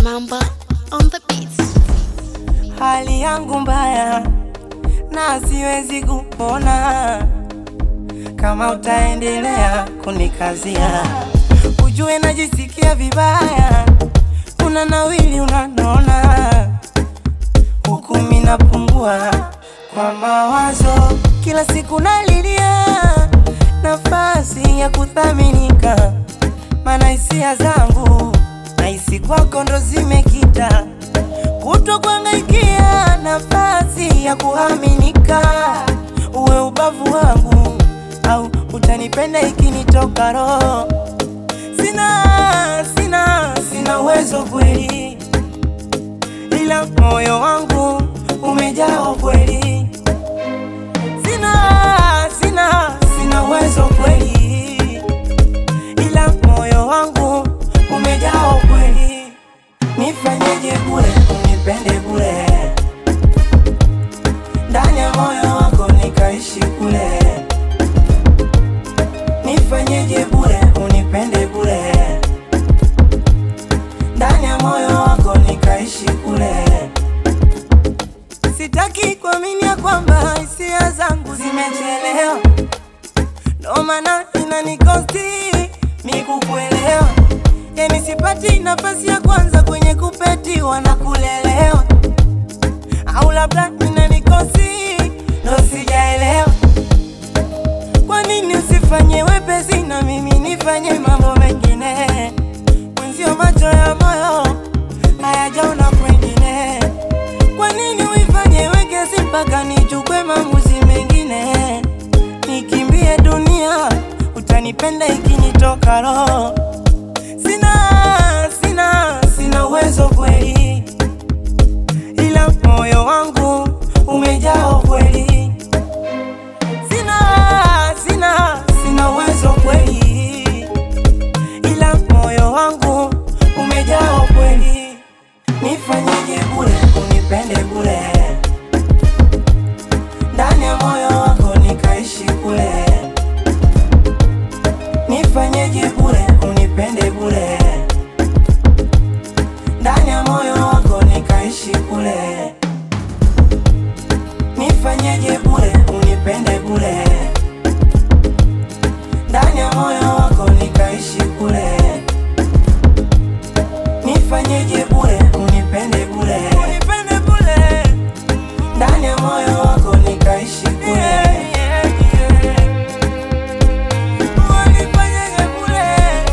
Mamba on the beats. Hali yangu mbaya na siwezi kupona kama utaendelea kunikazia, ujue najisikia vibaya, una nawili unanona, huku mimi napungua kwa mawazo, kila siku nalilia nafasi ya kuthaminika, maana hisia zangu nahisi kwako ndo zimekita kuto kuangaikia nafasi ya kuaminika, uwe ubavu wangu au utanipenda ikinitoka roho. Sina, sina, sina uwezo kweli, ila moyo wangu umejaa kweli. Sina, sina, sina uwezo kweli, ila moyo wangu umejaa kweli. Nifanyeje bure, unipende bure, ndani ya moyo wako nikaishi kule. Nifanyeje bure, unipende bure, ndani ya moyo wako nikaishi kule. Sitaki kuamini ya kwamba hisia zangu zimechelewa, ndo maana inanikosti mi kukuelewa. Yani sipati nafasi ya kwanza kwenye kupetiwa na kulelewa, au labda inanikosi ndo sijaelewa. Kwa nini usifanye wepesi na mimi nifanye mambo mengine? Mwenzio macho ya moyo hayajaona kwengine. Kwa nini uifanye wekesi mpaka nichukue maamuzi mengine? Nikimbie dunia, utanipenda ikinitoka roho. Sina, sina, sina uwezo kweli, ila moyo wangu umejaa kweli. Sina, sina, sina uwezo kweli, ila moyo wangu umejaa kweli. Nifanyeje bure, unipende bure, ndani ya moyo wako nikaishi kule. Nifanyeje bure, unipende bure, ndani ya moyo wako nikaishi kule. Nifanyeje bure, unipende bure, ndani ya moyo wako nikaishi kule. Nifanyeje bure, unipende bure, unipende bure, ndani ya moyo wako nikaishi kule. Unifanyeje bure,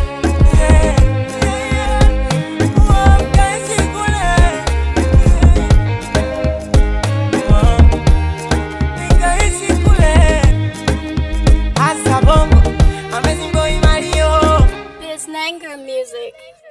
nikaishi kule. Nikaishi kule. Asa bongo, amazing boy Mario. This Nanger music.